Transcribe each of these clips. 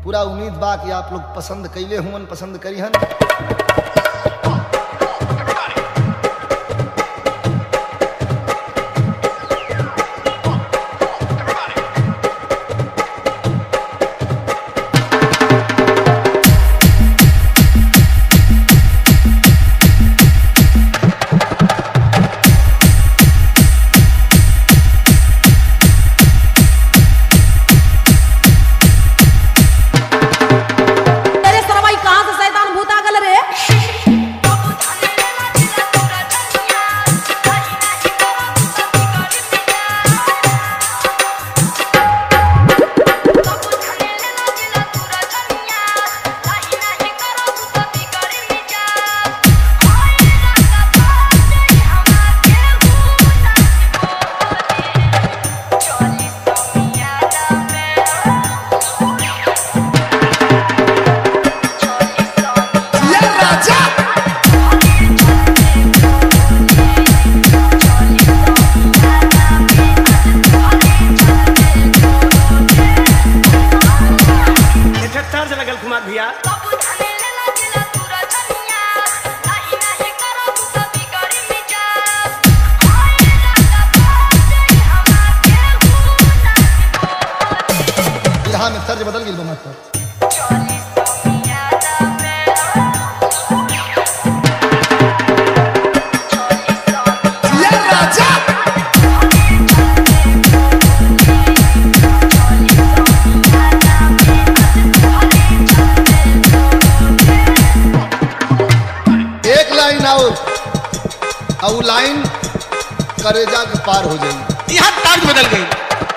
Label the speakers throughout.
Speaker 1: पूरा उम्मीद बा कि आप लोग पसंद कैले हुवन पसंद करी हन
Speaker 2: तेरे सरवाई कहाँ से शैतान भूत आ गल रे
Speaker 3: एठे तर्ज लगल कुमार भैया
Speaker 1: बिरहा में तर्ज बदल गई मास्टर एक लाइन और और उ लाइन करेजा के पार हो जाई
Speaker 3: यहाँ तर्ज बदल गई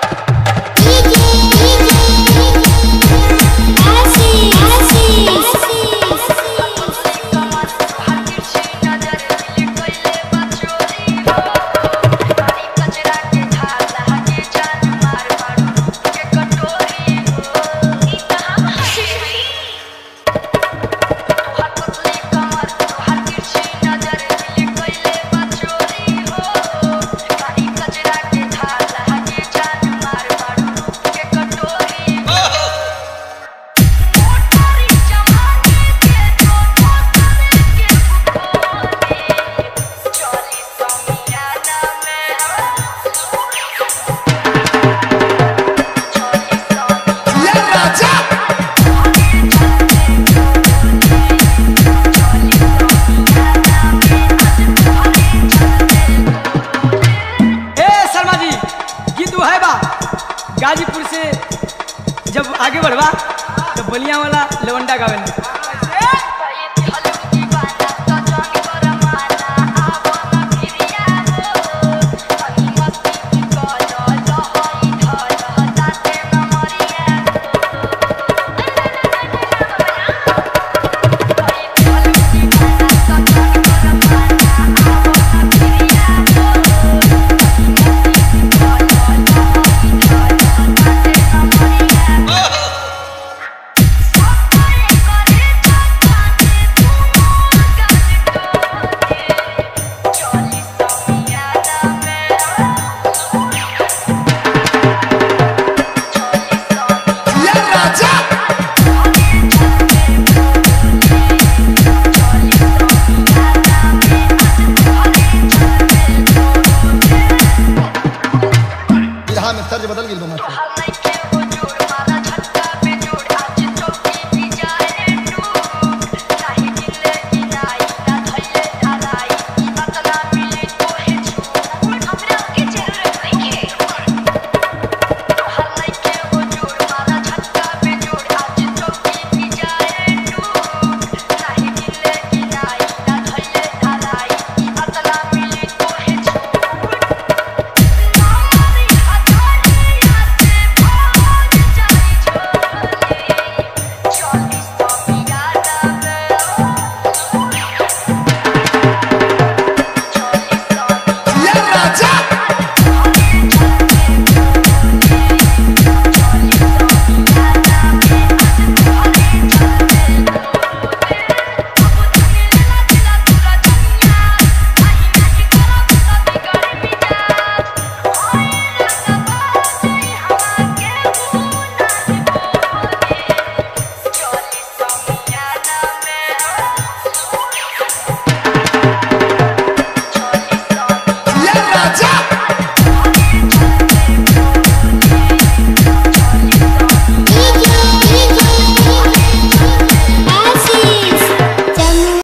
Speaker 4: ए शर्मा जी गीत वो है बा गाजीपुर से जब आगे बढ़वा तो बलिया वाला लवंडा गावे